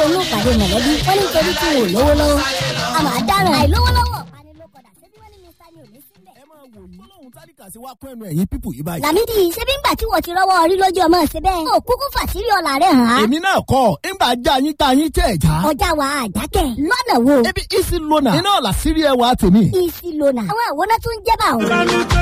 inú ìpàdé mọ̀lẹ́bí wọ́n ní torí tí wọn ò lówó lọ́wọ́ a máa dáràn àìlówó lọ́wọ́ panilókọ̀dà ṣébí wọ́n ní mr ni ò ní sílẹ̀. ẹ máa wò yìí lóhun tálíkà sí wá kún ẹnu ẹ̀yìn pípù yìí báyìí. làmídì ṣébí ńgbà tí wọ́n ti rọ́wọ́ orí lójú ọmọ ṣe bẹ́ẹ̀. ó kúkú fàṣírí ọ̀la rẹ̀ hàn án. èmi náà kọ́ ńgbà já yín tá yín tẹ̀ já. ọjà wa àjákẹ́ lọ́nà wo. ebi isi lona iná ọ̀la sírí ẹwà tèmi. isi lona àwọn àwòrán tó ń jẹ́ bá òun.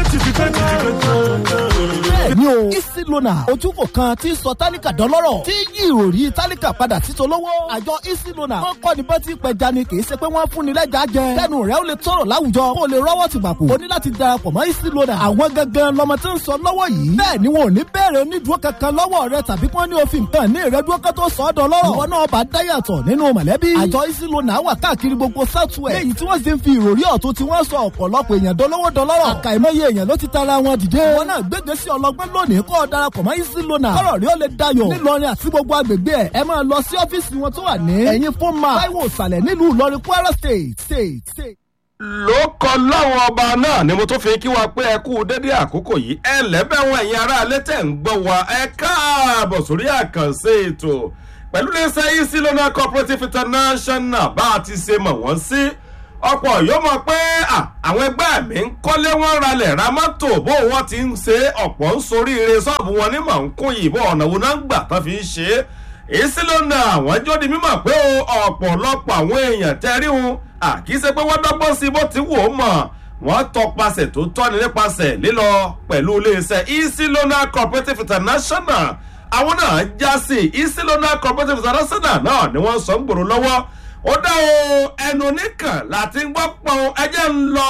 bẹ́ẹ̀ni o isi lona ojúkò kan tí ń sọ tálíkà dọ́lọ́rọ̀ tí yí ìròrí tálíkà padà sí tolówó. àjọ isi lona wọ́n kọ́ ni bọ́tí pẹja ni kì í ṣe pé wọ́n fún ni lẹ́jà jẹ. kẹ́nu rẹ̀ ó lè tọrọ láwùjọ kó o lè rọ́wọ́ ti gbàpò. o ní láti darapọ̀ mọ́ isi lona. àwọn gangan lọmọ tí ń sọ lọ́wọ́ yìí. bẹ́ẹ̀ ni wọn ò ní bẹ̀rẹ̀ onídùúró kankan lọ́wọ́ rẹ tàbí kí wọ́n ní òfin kan ní ìrẹ́dúró kan tó sọ ọ́ dọ́lọ́rọ̀. ìwọ náà bá dáyàtọ̀ nínú mọ̀lẹ́bí. àjọ isi lona wà káàkiri gbogbo southwest. léyìí tí wọ́n sì ń fi ìròrí ọ̀tún tí wọ́n sọ ọ̀pọ̀lọpọ̀ èèyàn dọ́lọ́wọ́ dọ́lọ́rọ̀. àkàìmọye èèyàn ló ti tara wọn dìde. wọn náà gbégbé sí ọlọgbọ́n lónìí kó o darapọ̀ mọ́ isi lona. kọ́rọ̀ rí ó lè dayọ̀. nílọrin àti gbogbo agbègbè ẹ̀ ẹ máa lọ sí ọ́fíìsì wọn tó wà ní. ẹ̀yin fún ma táíwò ìsàlẹ̀ nílùú ìlọrin kwara state state state ló kọ láwọn ọba náà ni mo tún fi kí wa pé ẹ kú dédé àkókò yìí ẹ lẹ́bẹ̀wọ̀n ẹ̀yin ará alẹ́ tẹ̀ ń gbọ́ wa ẹ káàbọ̀ sórí àkànṣe ètò pẹ̀lú iléeṣẹ́ easy loan cooperative international bá a ti ṣe mọ̀ wọ́n sí ọ̀pọ̀ yóò mọ̀ pé àwọn ẹgbẹ́ mi ń kọ́lé wọn ralẹ̀ ra mọ́tò bó wọ́n ti ń ṣe ọ̀pọ̀ ń soríire ṣọ́ọ̀bù wọn ní mọ̀ ń kún yìí bó ọ̀nà wo náà ń gbà tán fi ń ṣe é èsì ló na àwọn jó di mímọ̀ pé ọ̀pọ̀lọpọ̀ àwọn èèyàn tẹ́rí wọn àkíyèsí pé wọ́n dọ́gbọ́n sí bó ti wù ó mọ̀ wọ́n tọpasẹ̀ tó tọ́ni nípasẹ̀ lílọ pẹ̀lú iléeṣẹ́ easy loan cooperative international àwọn náà já sí easy loan cooperative international náà ni wọ́n sọ ń gbòòrò lọ́wọ́ ó dá o ẹnu oníkàn láti gbọ́ pọ́n ẹjẹ́ ń lọ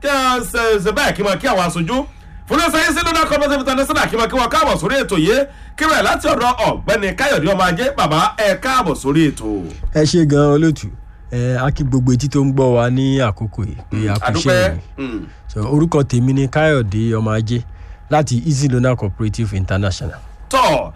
ṣe bẹ́ẹ̀ kí wọ́n kí àwọn aṣojú fúnlẹ́sẹ̀ easy loan cooperative international kí wọ́n kí wọ́n káàbọ̀ sórí ètò yìí kí wọ́n láti ọ̀dọ̀ ọ̀gbẹ́ni káyọ̀dé ọmọ ajé bàbá ẹ̀ káàbọ̀ sórí ètò. ẹ ṣe gan olóòtú ẹ a kí gbogbo etí tó ń gbọ́ wa ní àkókò yìí pé a kú iṣẹ́ yìí so orúkọ tèmi ni káyọ̀dé ọmọ ajé láti easy loan cooperative international. tọ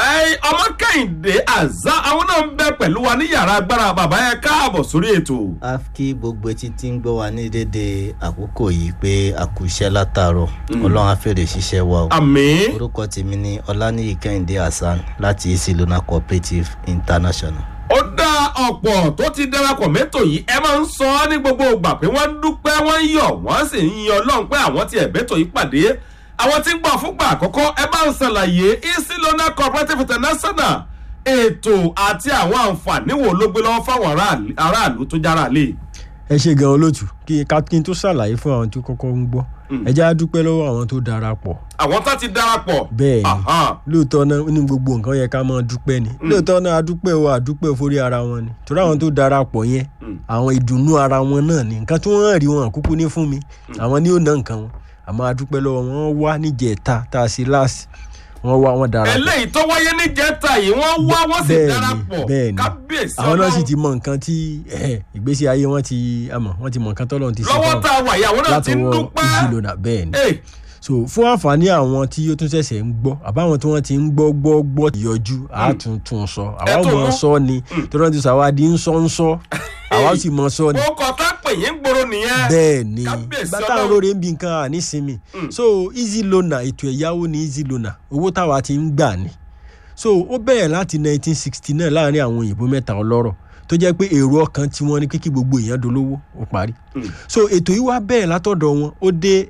ọmọ kẹ́hìndé àzá àwọn náà ń bẹ pẹ̀lú wa ní yàrá agbára bàbá ẹ káàbọ̀ sórí ètò. a kí gbogbo etí tí ń gbọ́ wa ní dédé àkókò yìí pé a kú iṣẹ́ látàárọ̀ ọlọ́run á fèrè ṣiṣẹ́ wa o. àmì. orúkọ tèmi ni ọláníyì kẹ́hìndé hasan láti easy loan cooperative international ó dá ọ̀pọ̀ tó ti darapọ̀ mẹ́tò yìí ẹ máa ń sọ ọ́ ní gbogbo ìgbà pé wọ́n ń dúpẹ́ wọ́n ń yọ̀ wọ́n sì ń yan ọlọ́run pé àwọn ti ẹ̀bẹ́tò yìí pàdé àwọn tí ń gbọ́ fúngbà àkọ́kọ́ ẹ bá ń ṣàlàyé easy loan cooperative international ètò àti àwọn àǹfààní wo ló gbé lọ́wọ́ fáwọn aráàlú tó jára lé. ẹ ṣe gan olóòtú kí kí n tó ṣàlàyé fún àwọn tó kọ́kọ́ ń gbọ́ ẹ jẹ́ á dúpẹ́ lọ́wọ́ àwọn tó darapọ̀. àwọn tá ti darapọ̀. bẹ́ẹ̀ ni lóòótọ́ náà ní gbogbo nǹkan yẹ ká máa dúpẹ́ ni lóòótọ́ náà adúpẹ́ o àdúpẹ́ forí ara wọn ni torí àwọn tó darapọ̀ yẹn àwọn ìdùnnú ara wọn náà ni nǹkan tí wọ́n rí wọn kúkú ní fún mi àwọn ni ó ná nǹkan wọn àmọ́ adúpẹ́ lọ́wọ́ wọn wá níjẹ̀ta tá a ṣe láàsì wọ́n wá wọ́n darapọ̀. eléyìí tó wáyé ní jẹta yìí wọ́n wá wọ́n sì darapọ̀ kábíyèsí àwọn náà sì ti mọ nǹkan tí ìgbésí ayé wọn ti àmọ́ wọ́n ti mọ nǹkan tọ́lọ́run ti ṣe lọ́wọ́ tá a wà yìí àwọn náà ti ń dúpẹ́ látọwọ́ ìjìlónà bẹ́ẹ̀ ni so fún àǹfààní àwọn tí ó tún ṣẹ̀ṣẹ̀ ń gbọ́ àbáwọn tí wọ́n ti ń gbọ́ gbọ́ gbọ́ yọjú àtúntún sọ àwa ò mọ̀ sọ ni tó rántí sọ àwa di ń sọ ń sọ àwa sì mọ̀ sọ ni. ó kọ tá pè yín gbòòrò nìyẹn. bẹ́ẹ̀ ni bàtà olóore ń bi nǹkan ànísinmi so easy loaner ètò ẹ̀yáwó ni easy loaner owó táwa ti ń gbà ni so ó bẹ̀rẹ̀ láti 1969 láàrin àwọn òyìnbó mẹ́ta ọlọ́rọ̀ tó jẹ́ pé èrò ọkàn tí wọ́n ní kíkí gbogbo èèyàn dolówó ó parí so ètò yìí wá bẹ̀rẹ̀ látọ̀dọ̀ wọn ó dé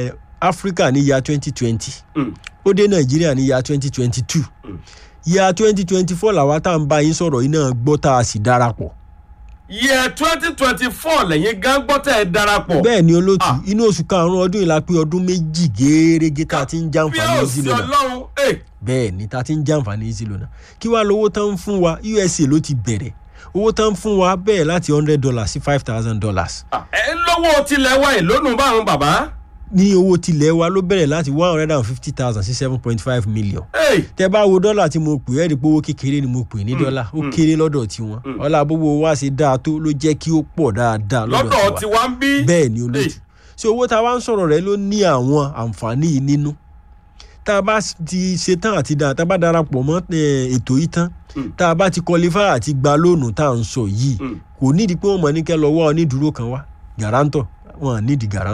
africa ní ya twenty twenty ó dé nàìjíríà ní ya twenty twenty two ya twenty twenty four làwa tá à ń bá yín sọ̀rọ̀ yìí náà gbọ́ tá a sì darapọ̀. yẹ twenty twenty four lẹ́yìn gan gbọ́ tẹ̀ ẹ́ darapọ̀. bẹ́ẹ̀ ni olóòtú inú oṣù karùn-ún ọdún yìí la pé ọdún méjì géérégé tá a ti ń jàǹfààní easy loan bẹ́ẹ̀ ni tá a ti ń jàǹfààní easy loan kí wàá lówó tán ń fún wa usa ló ti bẹ̀rẹ̀ owó tán fún wa bẹ́ẹ̀ láti hundred dollars sí five thousand dollars. ẹ lọ́wọ́ tilẹ̀ wa ìlónú báwọn bàbá ní owó tilẹ̀ wa ló bẹ̀rẹ̀ láti one hundred and fifty thousand sí seven point five million. tẹ bá wo dọ́là tí mo pè ẹ́ rí pé owó kékeré ni mo pè ní dọ́là ó kéré lọ́dọ̀ tiwọn ọlá gbogbo wa ṣe dáa tó ló jẹ́ kí ó pọ̀ dáadáa lọ́dọ̀ tiwa ń bí. bẹ́ẹ̀ ni olóòtú ṣé owó tá a wá ń sọ̀rọ̀ rẹ ló ní àwọn àǹfààní yìí nínú tá a bá ti ṣe tán àti dáa tá a bá darapọ̀ mọ́ ètò yìí tán tá a bá ti qualify àti gba lóònù tá à ń sọ yìí kò nídìí pé wọ́n mọ̀ ní kẹ́ lọ́wọ́ onídùúró kan wá gàrántọ̀ wọn nídìí gàrántọ̀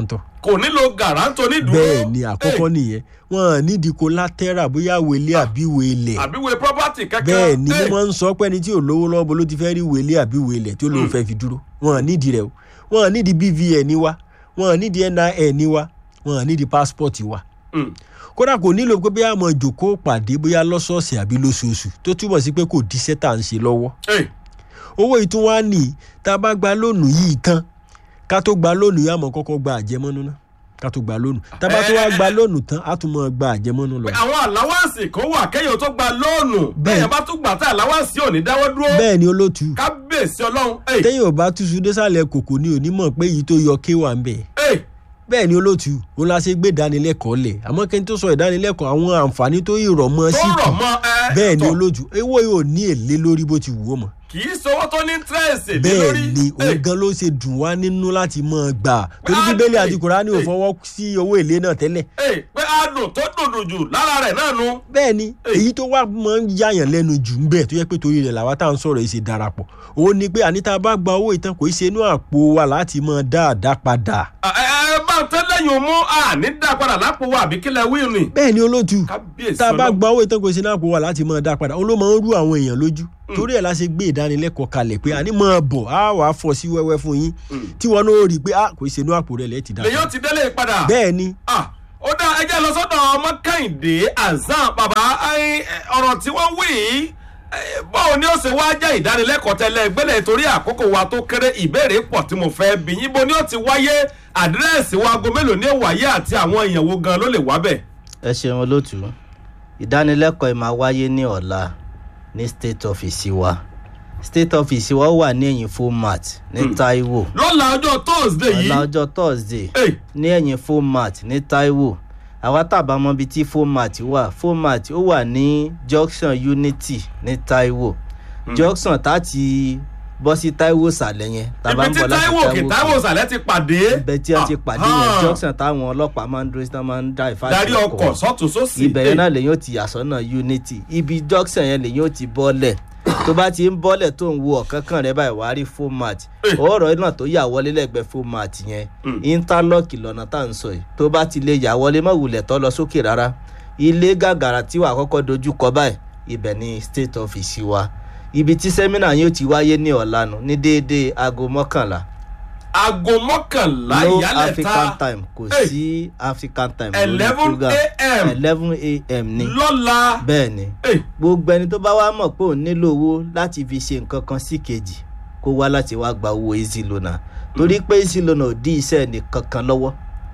kò nílò gàrántó nídùúró bẹ́ẹ̀ ni àkọ́kọ́ nìyẹn wọn nídìí collateral bóyá wele àbí wele àbí wo property kankan bẹ́ẹ̀ ni Eh, mo máa ń sọ pé ẹni tí ò lówó lọ́wọ́ bó ló ti fẹ́ rí wele àbí wele tí ó lóun fẹ́ fi dúró wọn nídìí rẹ̀ o wọn nídìí bvn wa wọn nídìí nin wa wọn nídìí passport wa mm, kódà kò nílò pé bóyá àmọ́ jòkó pàdé bóyá lọ́sọ̀ọ̀sẹ̀ àbí lóṣooṣù tó túbọ̀ sí pé kò díṣẹ́ tà ń ṣe lọ́wọ́ eh, owó yìí tún wá ní tá a bá gba lónìí yìí tán ká tó gba lónìí àmọ́ kọ́kọ́ gba àjẹmọ́nú náà ká tó gba lónìí tá a bá tó wá gba lónìí tán á tún mọ́ gba àjẹmọ́nú lọ. àwọn àláwáǹsì kan wà kéèyàn tó gba lóònù Bẹ́ẹ̀. bẹ́ẹ̀ bá tún gbà tá àláwáǹsì ò ní dáwọ́ dúró bẹ́ẹ̀ ni olótú kábíyèsí ọlọ́run eh, téèyàn ò bá túṣu désàlẹ̀ kòkò ni onímọ̀ pé èyí tó yọ kéwà ń bẹ̀. eh, bẹ́ẹ̀ ni olótú òun la ṣe gbé ìdánilẹ́kọ̀ọ́ lẹ̀ àmọ́ kí n tó sọ ìdánilẹ́kọ̀ọ́ àwọn àǹfààní tó ìrọ̀ mọ́ tó sí rọ̀ mọ́ ẹ bẹ́ẹ̀ ni tọ̀, olótú ewé yóò ní èlé lórí bó ti wù ó mọ́ kì í sọwọ́ tó ní tírẹ̀sì lé bẹ́ẹ̀ lórí ni Eh, òun gan ló ṣe dùn wá nínú láti mọ̀ gbà torí Ah, bíbélì eh, àti kùránì ò eh. fọwọ́ sí owó èlé náà tẹ́lẹ̀ eh, pé adùn tó dùndùn jù lára rẹ̀ náà nu bẹ́ẹ̀ ni Eh. èyí tó wá máa ń yáyàn lẹ́nu jù ń bẹ̀ tó yẹ pé torí rẹ̀ làwa tá à ń sọ̀rọ̀ yìí ṣe darapọ̀ òun ni pé àníta bá gba owó ìtàn kò í ṣe inú àpò wa láti mọ̀ dáadáa padà ẹ ẹ bá ń tẹ́lẹ̀yìn mú àní dá padà lápò wa àbí kílẹ̀ wíìlì ni bẹ́ẹ̀ ni olóòtú kábíyèsí tá a bá ọlọ́run gba owó ìtàn kò í ṣe inú àpò wa láti mọ̀ dáa padà òun ló máa ń rú àwọn èèyàn lójú torí ẹ̀ la ṣe gbé ìdánilẹ́kọ̀ọ́ kalẹ̀ pé àní mọ̀ bọ̀ á wàá fọ́ sí wẹ́wẹ́ fún yín tí wọn náà rí i pé ah kò í ṣe inú àpò rẹ̀ lẹ́ẹ̀ ti dá lèyàn ti délé padà bẹ́ẹ̀ ni Ah, ó dá ẹjẹ́ lọ sọ́dọ̀ ọmọ kẹ́hìndé azan bàbá ẹ, ọ̀rọ̀ tí wọ́n wí yìí ẹ, báwo ni ó ṣe wá jẹ́ ìdánilẹ́kọ̀ọ́ tẹ́lẹ̀ gbẹ́lẹ̀ torí àkókò wa tó kéré ìbéèrè pọ̀ tí mo fẹ́ bí yín bó ni ó ti wáyé àdírẹ́sì wa aago mélòó ní wáyé àti àwọn èèyàn wo gan ló lè wá bẹ̀. ẹ ṣeun olóòtú ìdánilẹ́kọ̀ọ́ ẹ̀ máa wáyé ní ọ̀la ní state office wa state office wa wà ní ẹ̀yìn format ní taiwo lọ́la ọjọ́ thursday ọ̀la yìí ọjọ́ thursday eh, ní ẹ̀yìn format ní taiwo àwa tàbá mọ ibi tí format wà format ó wà ní junction unity ní taiwo junction táti bọ́ sí taiwo sàlẹ̀ yẹn tàbá ibi ń tí bọ̀ láti taiwo òkè taiwo Òkè. sàlẹ̀ ti pàdé. ibẹ̀ tí wọ́n ti pàdé yẹn Ah, junction táwọn ọlọ́pàá máa ń dúró sí tán máa ń dá ìfáàsì darí ọkọ̀ sọ́tún sósì. ibẹ̀ yẹn náà lèyìn ó ti yàsọ́nà unity ibi junction yẹn lèyìn ó ti bọ́lẹ̀ tó bá ti ń bọ́lẹ̀ tó ń wo ọ̀kánkán rẹ báyìí wàá rí format Eh. ọ̀rọ̀ náà tó yà wọlé lẹ́gbẹ̀ẹ́ format yẹn interlock lọ́nà tá à ń sọ yìí tó bá ti lè yà wọlé mọ̀ wulẹ̀ tó lọ sókè rárá ilé gàgàrà tí wàá kọ́kọ́ dojú kọ báyìí ibẹ̀ ni state office wa ibi tí sẹ́mínà yóò ti wáyé ní ọ̀lànà ní déédéé aago mọ́kànlá aago mọ́kànlá no ìyálẹ̀ta african time kò Eh. sí african time lórí eleven program. a.m. eleven a.m. ni lọ́la. bẹ́ẹ̀ ni Eh, gbogbo ẹni tó bá wá mọ̀ pé òun nílò owó láti fi ṣe nǹkan kan sí kejì kó wá láti wá gba owó easy loan torí pé easy loan ò dí iṣẹ́ nìkan kan lọ́wọ́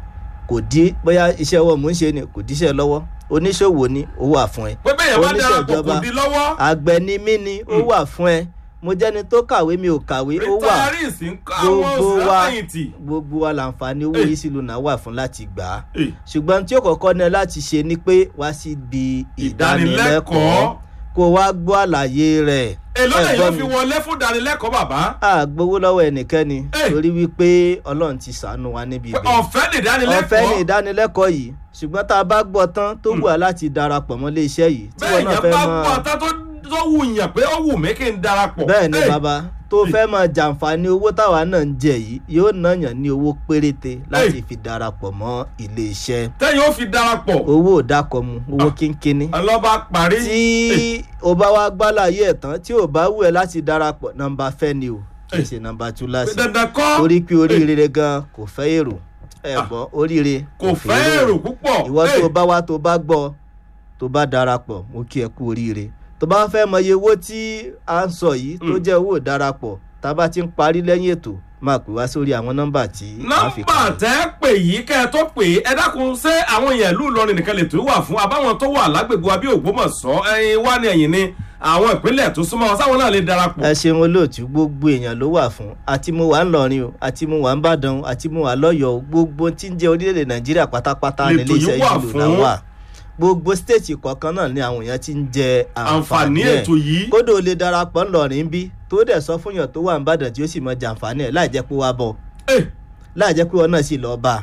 kò dí bóyá iṣẹ́ ọwọ́ mò ń ṣe ni kò díṣẹ́ lọ́wọ́ oníṣòwò ni ó wà fún ẹ pé bẹ́ẹ̀ yẹn bá Oníṣẹ́ darapọ̀ kò ìjọba. di lọ́wọ́. àgbẹ̀ ni mí ni ó wà fún ẹ mo jẹ́ni tó kàwé mi ò kàwé ó wà retirees ń kọ́ àwọn gbogbo wa òṣèlú gbogbo wa làǹfààní owó Eh. easy loan wà fún láti gbà á Eh, ṣùgbọ́n tí ó kọ́kọ́ ní láti ṣe ni pé wá síbi ìdánilẹ́kọ̀ọ́ ìdánilẹ́kọ̀ọ́. kó wá gbọ́ àlàyé rẹ̀ èló lè Ẹ̀gbọ́n yóò fi mi. wọlé fún ìdánilẹ́kọ̀ọ́ bàbá. a gbowó lọ́wọ́ ẹnikẹ́ni Eh. torí wípé ọlọ́run ti ṣàánú wa níbi pé ibẹ̀ ọ̀fẹ́ ní ìdánilẹ́kọ̀ọ́. ọ̀fẹ́ ní ìdánilẹ́kọ̀ọ́ yìí ṣùgbọ́n tá a bá gbọ́ tán tó wù á láti darapọ̀ mọ́ ilé iṣẹ́ yìí tí bẹ́ẹ̀ wọ́n náà yẹn fẹ́ bá mọ́ gbọ́ ọ̀tá tó tó wù yàn pé ó wù mí kí n darapọ̀. bẹ́ẹ̀ ni Eh, bàbá tó fẹ́ mọ jàǹfààní owó táwa náà ń jẹ yìí yóò náyàn ní owó péréte láti Eh. fi darapọ̀ mọ́ ilé iṣẹ́ tẹ́yìn ó fi darapọ̀. owó ò dákọ̀ mu owó Ah. kínkínní ọlọ́ba parí. tí o bá wá gbálàyé ẹ̀ tán tí ò bá wù ẹ́ láti darapọ̀ nọ́mbà fẹ́ ni o kì í Eh. ṣe nọ́mbà tú pé láti dandan kọ́ torí pé oríire gan kò fẹ́ èrò ẹ̀gbọ́n oríire kò fẹ́ èrò púpọ̀. ìwọ Eh, tó bá wá tó bá gbọ́ tó bá darapọ̀ mo kí ẹ kú oríire tó bá fẹ́ mọ iye owó tí a ń sọ yìí tó Mm. jẹ́ owó darapọ̀ tá a bá ti ń parí lẹ́yìn ètò máa pè wá sórí àwọn nọ́mbà tí a fi nọ́mbà kalẹ̀. tẹ́ pè yìí kẹ́ ẹ tó pè é ẹ dákun ṣé àwọn èèyàn ìlú Ìlọrin nìkan lè tó wà fún àbáwọn tó wà lágbègbè wa bí Ògbómọ̀ṣọ́ ẹyin wá ní ẹ̀yìn ni àwọn ìpínlẹ̀ tó súnmọ́ wọn sáwọn náà lè darapọ̀. ẹ ṣeun olóòtú gbogbo èèyàn ló wà fún àti mo wà ń lọrin o àti mo wà ń bàdàn o àti mo wà lọ́yọ̀ọ́ o gbogbo tí ń jẹ́ orílẹ̀-èdè nàìjíríà pátápátá Lètò nílé iṣẹ́ yìí wà ìlú náà fún. wà gbogbo stéètì kọ̀ọ̀kan náà ni àwọn èèyàn ti ń jẹ àǹfààní àǹfààní ẹ̀ ètò yìí. kódò lè darapọ̀ ńlọrin bí tó dẹ̀ sọ fún yàn tó wà ń bàdàn tí ó sì mọ jàǹfààní ẹ̀ láì jẹ́ pé wá bọ̀ Eh, láì jẹ́ pé wọn náà sì lọ́ọ́ bá a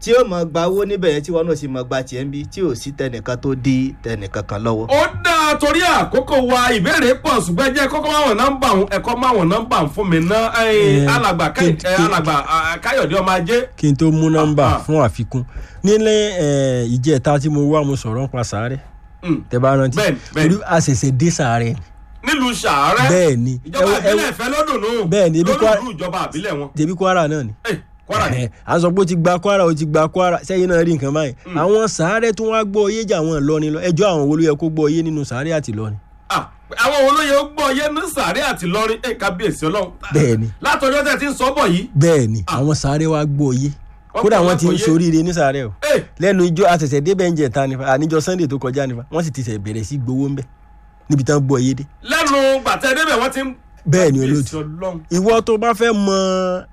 tí ó mọ gba owó níbẹ̀ yẹn tí wọn náà sì mọ gba tiẹ̀ ń bí tí ò sí tẹnìkan tó dí tẹnìkan kan lọ́wọ́. ó dáa torí àkókò wa ìbéèrè pọ̀ ṣùgbọ́n ẹ jẹ́ kọ́kọ́ máwọn nọ́mbà òun ẹ̀kọ́ máwọn nọ́mbà òun fún mi ná Eh, alàgbà Káyọ̀- kí- eh, kí- alàgbà ah, káyọ̀dé ọmọ ajé kí n tó mú nọ́mbà Ah, ah. fún àfikún nílé eh, ìjẹta tí mo wá mo sọ̀rọ̀ nípa sàárẹ̀ Mm. tẹ bá rántí Bẹ́ẹ̀ni, bẹ́ẹ̀ni. torí a ṣẹ̀ṣẹ̀ dé sàárẹ̀ ni nílùú sàárẹ̀ bẹ́ẹ̀ ni ìjọba ẹ wo- ẹ wo- ìbílẹ̀ ìfẹ́ lọ́dún nù Bẹ́ẹ̀ ni, ibi Kwara- lólùlù ìjọba ìbílẹ̀ wọn tẹ̀bí kwara náà ni Eh, Kwara ni Ẹ, à ń sọ pé ó ti gba kwara ó ti gba kwara sẹ́yìn náà rí nǹkan báyìí àwọn sàárẹ̀ tó wá gbọ́ oyé jà àwọn ìlọrin lọ ẹjọ́ àwọn wo ló yẹ kó gbọ́ oyé nínú sàárẹ̀ àti ìlọrin Ah, àwọn olóye ó gbọ́ yé ní sàárẹ̀ àti lọ́rin ẹ̀ kábíyèsí ọlọ́run Bẹ́ẹ̀ ni. látọjọ́ tẹ̀ tí ń sọ bọ̀ yìí bẹ́ẹ̀ ni àwọn sàárẹ̀ wá gbọ́ oyé Wọ́n kódà gbọ́ wọ́n ti ń oyé. soríire ní sàárẹ̀ o Eh, lẹ́nu ijó àṣẹ̀ṣẹ̀ débẹ̀ ń jẹ̀ta nífa àníjọ sunday tó kọjá nífa wọ́n sì ti ṣẹ̀ bẹ̀rẹ̀ sí gbowó ń bẹ̀ níbi tán gbọ́ oyé dé lẹ́nu gbàtẹ́ débẹ̀ wọ́n ti ń bẹ́ẹ̀ ni kábíyèsí olóòtú ọlọ́run ìwọ tó bá fẹ́ mọ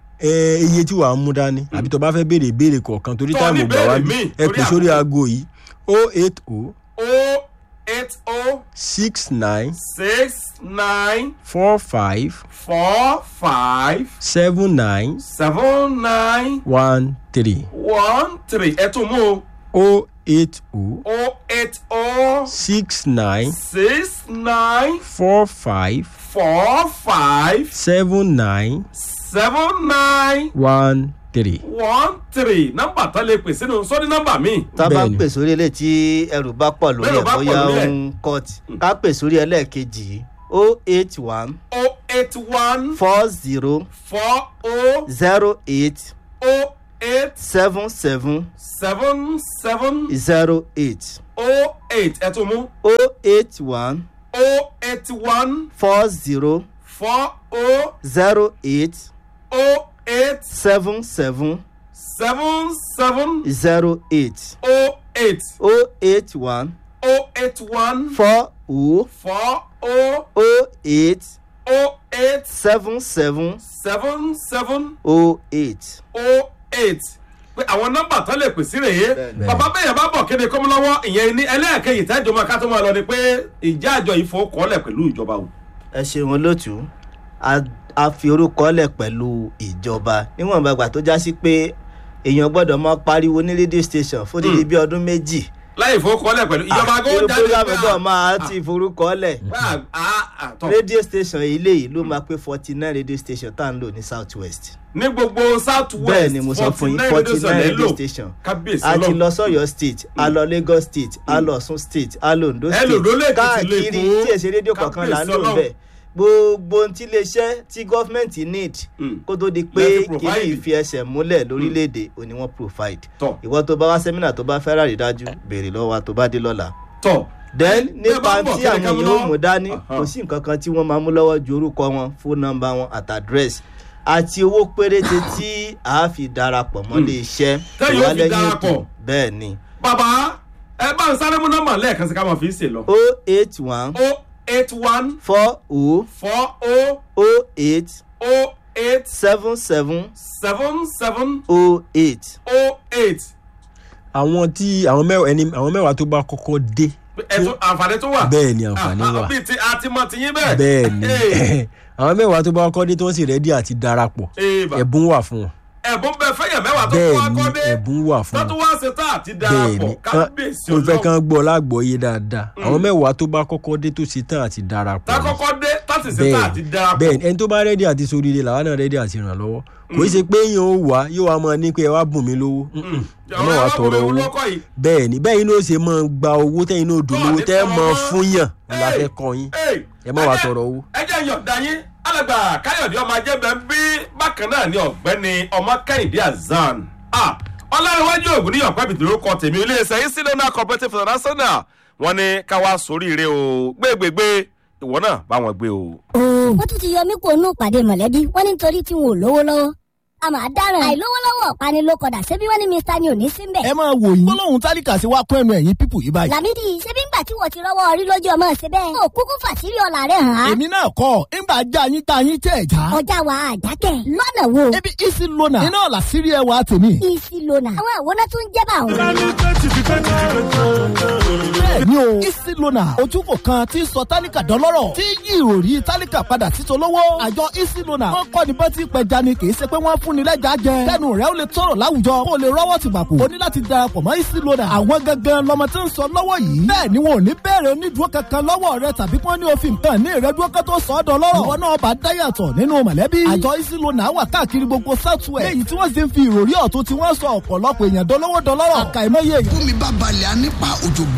ẹ, iye tí wàá mú dání àbí tó bá fẹ́ béèrè ìbéèrè kọ̀ọ̀kan torí Tó táìmù ní gbà wá ìbéèrè bí míì ẹ torí pè sórí àkókò. aago yìí o eight o o eight o six nine six nine four five four five seven nine seven nine one three one three ẹ tún mú o o eight o o eight o six nine six nine four five four five seven nine seven nine one three. one three nọ́mbà tán lè pè sínú sọ́ni nọ́mbà mi. tá a bá ń Bẹ́ẹ̀ni. pè sórí ilé tí ẹrù bá pọ̀ lórí Bẹ́ẹ̀rù ẹ̀ bá pọ̀ bóyá lórí ó ẹ̀. ń kọ́ọ̀tì ká pè sórí ẹlẹ́ẹ̀kejì yìí o eight one o eight one four zero four o zero eight o eight seven seven seven seven zero eight o eight ẹ tún mú o eight one o eight one four zero four o zero eight o eight seven seven seven seven zero eight o eight o eight one o eight one four o four o o eight o eight seven seven seven seven o eight. o eight pé àwọn nọ́mbà tán lè pè sí rèé Bẹ́ẹ̀ni. bàbá bẹ́yẹn bá bọ̀ kéde kọ́mú lọ́wọ́ ìyẹn ní ẹlẹ́ẹ̀kejì tẹ́jọ́ máa ká tó máa lọ ni pé ìjà àjọ ìfowókọ́lẹ̀ pẹ̀lú ìjọba o. ẹ ṣeun olóòtú a a fi orúkọ lẹ̀ pẹ̀lú ìjọba níwọ̀nba ìgbà tó já sí pé èèyàn gbọ́dọ̀ máa pariwo ní rédíò station fún dídí bí ọdún méjì láì ìfowókọ́lẹ̀ pẹ̀lú ìjọba Ah, kó irú jáde program pé, ẹgbẹ́ ah, máa ti forúkọ lẹ̀ ah, ah, ah, tọ́. rédíò station ilé yìí ló máa pé forty nine radio station tá à ń lò ní south west ní gbogbo south west bẹ́ẹ̀ ni mo sọ fún yín forty nine radio station kábíyèsí a ti ọlọ́run lọ sọ́yọ́ state a lọ lagos state a lọ ọ̀ṣun state a lọ ondo Ẹ state lò Ondo lẹ́kìtì káàkiri lẹ́kọ̀ọ́. tí èsì rédíò kọ̀ọ̀kan là ń lò Kábíyèsí bẹ́ẹ̀ gbogbo ohun tí iléeṣẹ́ tí gọ́fìmẹ̀ntì need Mm. kó tó di pé Lẹ́fi kíní provide. ìfi ẹsẹ̀ múlẹ̀ lórílẹ̀‐èdè òní wọ́n provide tọ̀ ìwọ tó bá wá sẹ́mínà tó bá fẹ́ rárí dájú béèrè lọ́wọ́ wa tó bá dé lọ́la tọ̀ then Bẹ́ẹ̀ bá nípa ń bọ̀ tí kéde àwọn ká mú èèyàn ó lọ́wọ́. mú dání Aha. kò sí nǹkan kan tí wọ́n máa mú lọ́wọ́ ju orúkọ wọn fóònù nọ́mbà wọn àti àdírẹ́sì àti owó péréte tí a fi darapọ̀ mọ́ lè iṣẹ́ Tẹ́yìn ó fi darapọ̀. bẹ́ẹ̀ ni bàbá ẹ bá ń sáré mú nọ́mbà lẹ́ẹ̀kan sí ká máa fi ń sè lọ. o eight one o eight one four o four o o eight o eight seven seven seven seven o eight. o eight àwọn tí àwọn mẹ́wàá ẹni àwọn mẹ́wàá tó bá kọ́kọ́ dé ẹ̀tún àǹfààní tó wà. bẹ́ẹ̀ ni àǹfààní Ah, ah, wà bíi ti àtìmọ̀ tiyín bẹ́ẹ̀. bẹ́ẹ̀ ni Hey, àwọn mẹ́wàá tó bá kọ́kọ́ dé tí wọ́n sì rẹ́dí àti darapọ̀ hey, bà. ẹ̀bùn wà fún wọn ẹ̀bùn bẹ fẹ́yàn mẹ́wàá tó kọ́ bẹ́ẹ̀ ni akọ́dé ẹ̀bùn wà fún tó wọn tún wá ṣe tá àti bẹ́ẹ̀ darapọ̀ ni kábíyèsí mo fẹ́ ọlọ́run kán gbọ́ lágbọ́yé dáadáa àwọn mẹ́wàá tó bá kọ́kọ́ dé tó ṣe tán àti darapọ̀ tá ni. kọ́kọ́ dé láti ṣe tá àti darapọ̀. bẹ́ẹ̀ ni ẹni tó bá rẹ́dí àti soríire làwọn náà rẹ́dí àti ràn lọ́wọ́ kò í ṣe pé yín ó wà yóò wá mọ ní pé ẹ wá bùn mí lówó Mm-mm. ẹ má wàá tọrọ owó bẹ́ẹ̀ ni bẹ́ẹ̀ inú ó ṣe máa gba owó tẹ́yìn náà dùn lówó tẹ́ ẹ mọ fún yàn la fẹ́ kọ́ yín ẹ má wàá tọrọ owó. ẹ jẹ́ yọ̀ǹda yín alàgbà káyọ̀dé ọmọ ajẹ́bẹ̀ ń bí bákan náà ní ọ̀gbẹ́ni ọmọ kẹ́hìndé azan Ah, ọlárẹ̀wájú ògùn ní ọ̀pẹ́ bìtìrì ó kọ tèmi iléeṣẹ́ isilona cooperative international wọn ní káwá sóríire o gbégbégbé ìwọ náà bá wọn gbé o. ooo wọ́n tún ti yọ mí kó nù pàdé mọ̀lẹ́bí wọ́n ní nítorí tí wọn ò lówó lọ́wọ́ a máa dáràn àìlówó lọ́wọ́ pani ló kọ̀dà ṣebí wọ́n ní mr ni ò ní sí mbẹ̀. ẹ máa wò yín gbólóhùn tálíkà sí wa kún ẹnu ẹ̀yìn pípù yìí báyìí. làmídì ṣebí ń gbà nígbà tí wọ́n ti rọ́wọ́ orí lójú ọmọ ṣe bẹ́ẹ̀. ó kúkú fàṣírí ọ̀la rẹ̀ hàn án. èmi náà kọ́ ńgbà já yín tá yín tẹ̀ já. ọjà wa àjákẹ́ lọ́nà wo. ebi isi lona iná làṣírí ẹwà tèmi. isi lona àwọn àwòrán tó ń jẹ́ bá òun. bẹ́ẹ̀ni o isi lona ojúkò kan tí sọ tálíkà dọ́lọ́rọ̀ tí yí ìròrí tálíkà padà sí tolówó. àjọ isi lona wọn kọ́ ni bọ́tí pẹja ni kì í ṣe pé wọ́n fún ni lẹ́jà jẹ. kẹ́nu rẹ̀ ó lè tọrọ láwùjọ kó o lè rọ́wọ́ ti gbàpò. o ní láti darapọ̀ mọ́ isi lona. àwọn gangan lọmọ tí ń sọ lọ́wọ́ yìí. bẹ́ẹ̀ ni wọn ò ní bẹ̀rẹ̀ onídùúró kankan lọ́wọ́ rẹ tàbí kí wọ́n ní òfin kan ní ìrẹ́dúró kan tó sọ ọ́ dọ́lọ́rọ̀. ìwọ náà bá dáyàtọ̀ nínú mọ̀lẹ́bí. àjọ isi lona wà káàkiri gbogbo southwest. léyìí tí wọ́n sì ń fi ìròrí ọ̀tún tí wọ́n sọ ọ̀pọ̀lọpọ̀ èèyàn dọ́lọ́wọ́ dọ́lọ́rọ̀. àkàìmọye èèyàn bùnmi bá balẹ̀ á nípa òjò